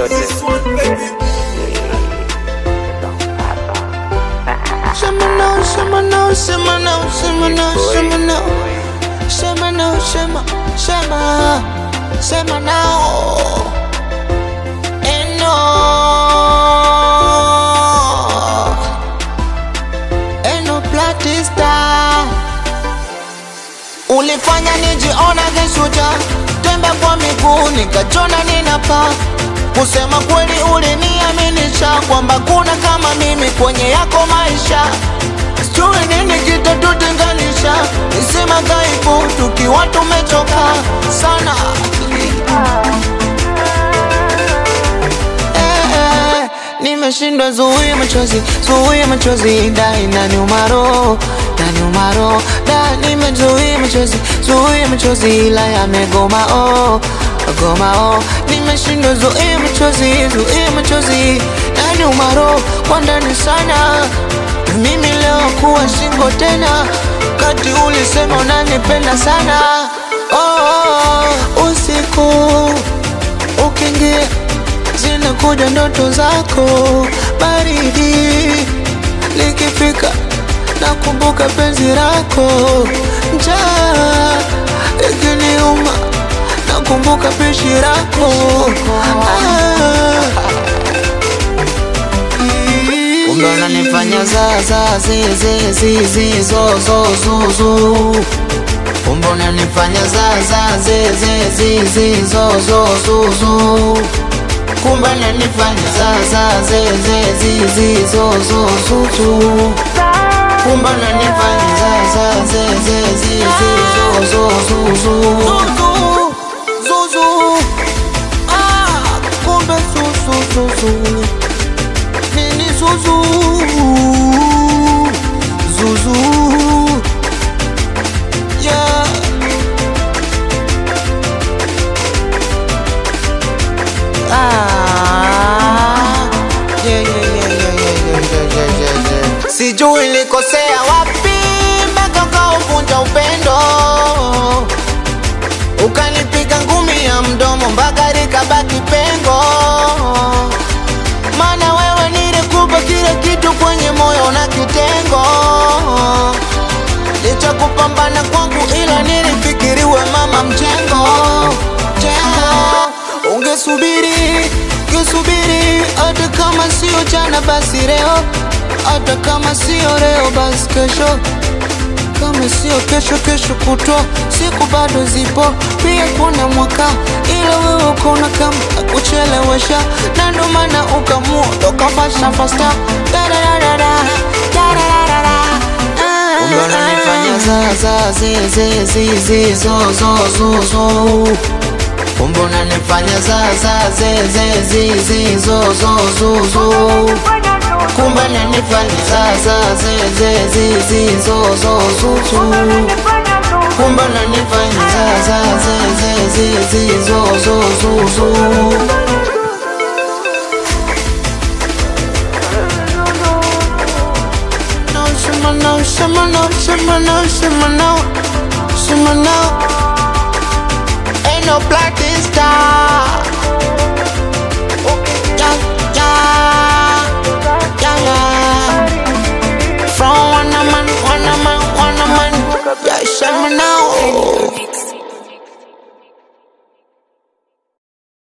chochote. Shema no, shema no, shema no, shema no, shema no. Shema no, shema, shema, shema now. And no. And no bloody star. Ulifanya nijiona kishuja, tembe kwa miguu nikachona ninapa. Kusema kweli uliniaminisha kwamba kuna kama mimi kwenye yako maisha. Sijui nini kitatutenganisha, nisema dhaifu tukiwa tumechoka sana. Eh, eh, nimeshindwa zuia machozi, zuia machozi, da inaniuma roho, inaniuma roho, da nimezuia machozi, zuia machozi, ila yamegoma oh, goma oh, nimeshindwa zuia machozi, zuia machozi, inaniuma roho kwa ndani sana. Mimi leo kuwa singo tena, kati ulisema unanipenda sana oh, oh, usiku ukiingia zinakuja ndoto zako, baridi likifika nakumbuka penzi lako, njaa ikiniuma nakumbuka pishi lako ah. Kumbe unanifanya za za zi zi zi zi zo zo zu zu Kumbe unanifanya za za zi zi zi zi zo zo zu zu Kumbe unanifanya za za zi zi zi zi zo zo zu zu Kumbe unanifanya za za zi zi zi zi zo zo zu zu Zuzu Ah kumbe su su su su Nini Zuzu Zuzu Yeah Ah Yeah yeah yeah yeah yeah yeah yeah yeah yeah yeah Sijui nilikosea wapi mpaka ukauvunja upendo Ukanipiga ngumi ya mdomo mpaka likabaki pengo maana wewe nilikupa kila kitu kwenye moyo na kitengo, licha kupambana kwangu, ila nilifikiriwe mama mjengo jengo. Ungesubiri, ungesubiri, hata kama sio jana basi leo, hata kama sio leo basi kesho kama sio kesho, kesho kutwa, siku bado zipo, pia kuna mwaka, ila wewe ukaona kama kuchelewesha, na ndo maana ukamua toka fasta fasta, dadadadada, dadadadada, ah. Kumbe unanifanya za za zi zi zi zi zo zo zo zo Kumbe unanifanya za za zi zi zi zi zo zo zo zo Kumbe unanifanya za za zi zi zi zi zo zo zo zo Kumbe unanifanya za za zi zi zi zi zo zo zo zo No, shima no, shima no, shima no, shima no, shima no Ain't no black star